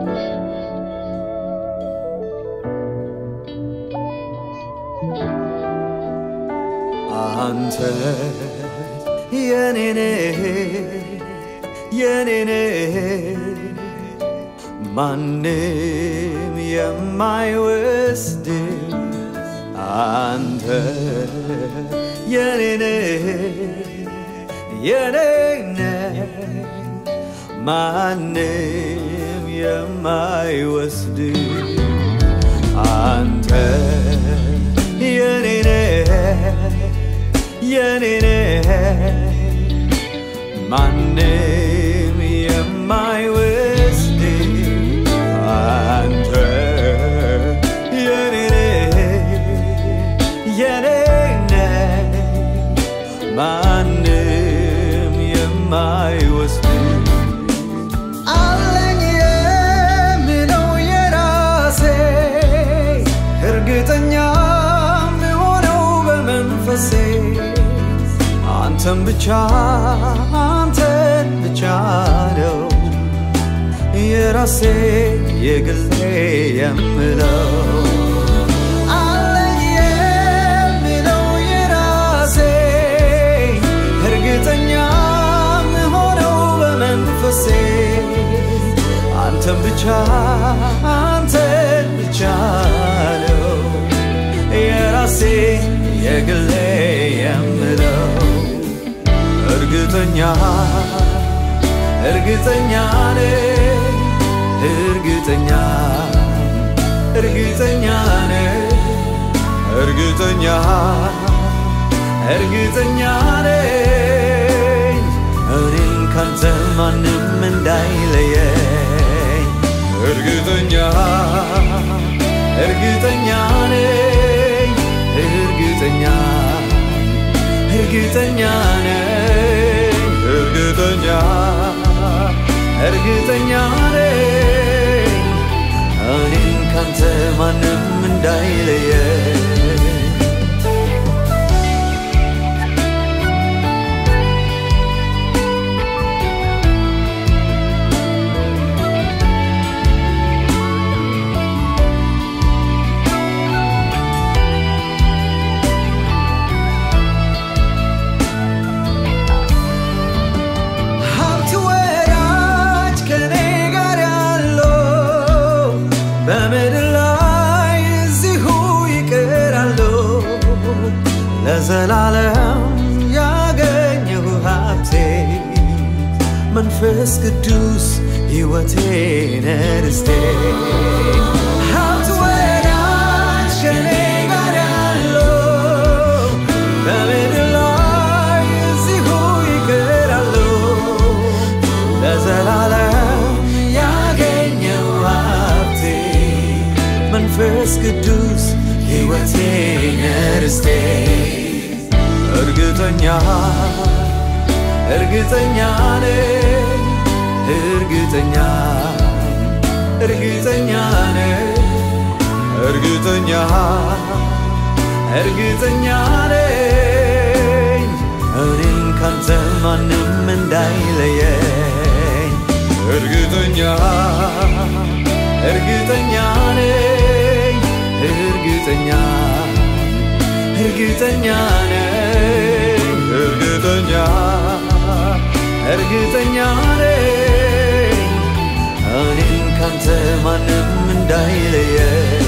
አንተ የኔኔ የኔኔ ማንም የማይወስድ አንተ የኔኔ የኔነ ማንም የማይወስድ አንተ የኔነ የኔነ ማንም የማይወስድ አንተ የኔነ የኔነ ማንም የማይወስድ አለኝ የምለው የራሴ እርግጠኛ የምሆነው በመንፈሴ አንተን ብቻ አንተን ብቻ ነው የራሴ የግሌ የምለው አለኝ የምለው የራሴ እርግጠኛ የምሆነው በመንፈሴ አንተን ብቻ አንተን ብቻ ነው የራሴ የግሌ የምለው እርግጠኛ እርግጠኛ ነኝ እርግጠኛ እርግጠኛ ነኝ እርግጠኛ እርግጠኛ ነኝ እኔን ካንተ ማንም እንዳይለየኝ እርግጠኛ እርግጠኛ ነኝ እርግጠኛ እርግጠኛ ነኝ እርግጠኛ እርግጠኛ ነኝ እኔን ካንተ ማንም እንዳይለየኝ ሀብት ወዳጅ ከኔ ጋር ያለው በምድር ላይ እዚሁ ይቀራለሁ ለዘላለም ያገኘሁ ሀብቴ መንፈስ ቅዱስ ሕይወቴን ርስቴ ሀብት ወዳጅ ከኔ ጋር ያለው በምድር ላይ እዚሁ ይቀራለሁ ለዘላለም ያገኘው ሀብቴ መንፈስ ቅዱስ ሕይወቴን ርስቴ እርግጠኛ እርግጠኛ ነኝ እርግጠኛ እርግጠኛ ነኝ እርግጠኛ እርግጠኛ ነኝ እኔን ካንተ ማንም እንዳይለየኝ እርግጠኛ እርግጠኛ ነኝ እርግጠኛ እርግጠኛ ነኝ እርግጠኛ እርግጠኛ ነኝ እኔን ካንተ ማንም እንዳይለየኝ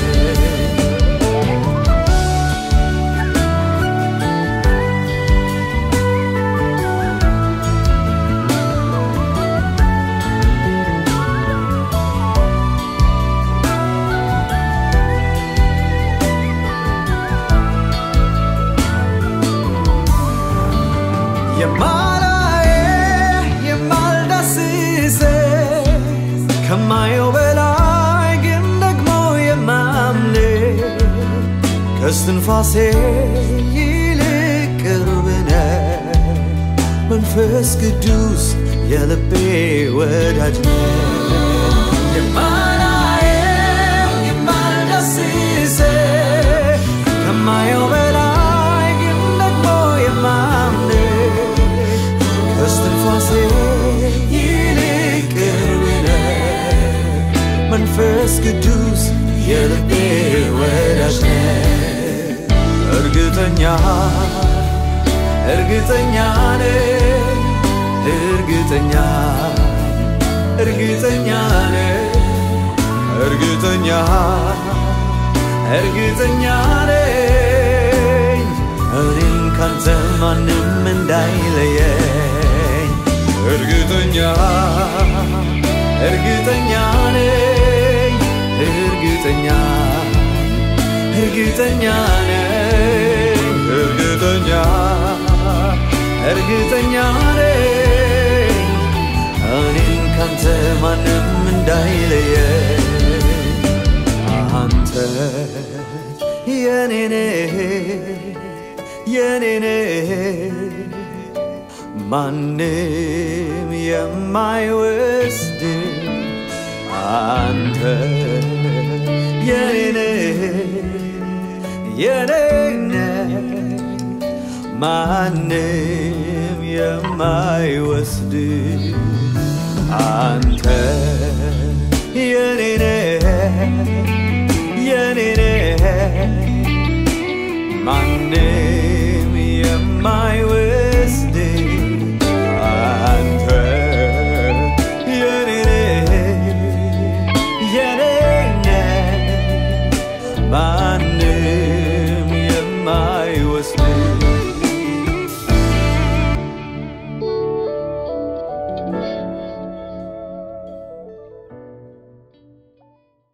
የማላየ የማልዳስሰ ከማየው በላይ ግን ደግሞ የማምነ ከስትንፋሴ ይልቅ ቅርብ ነህ መንፈስ ቅዱስ የልቤ ወዳጅ ነህ የማላየው የማልዳስሰ ከማየው በላይ ግን ደግሞ የማምነ ከስትንፋሴ ይልቅ ቅርብ ነህ መንፈስ ቅዱስ የልቤ ወዳጅ ነህ። እርግጠኛ እርግጠኛ ነኝ እርግጠኛ እርግጠኛ ነኝ እርግጠኛ እርግጠኛ ነኝ እኔን ካንተ ማንም እንዳይለየኝ እርግጠኛ እርግጠኛ ነኝ እርግጠኛ እርግጠኛ ነኝ እርግጠኛ እርግጠኛ ነኝ እኔን ካንተ ማንም እንዳይለየኝ አንተ የኔኔ የኔኔ ማንም የማይወስድ አንተ የኔኔ የኔነ ማንም የማይወስድ አንተ የኔነ የኔነ ማንም የማይወስድ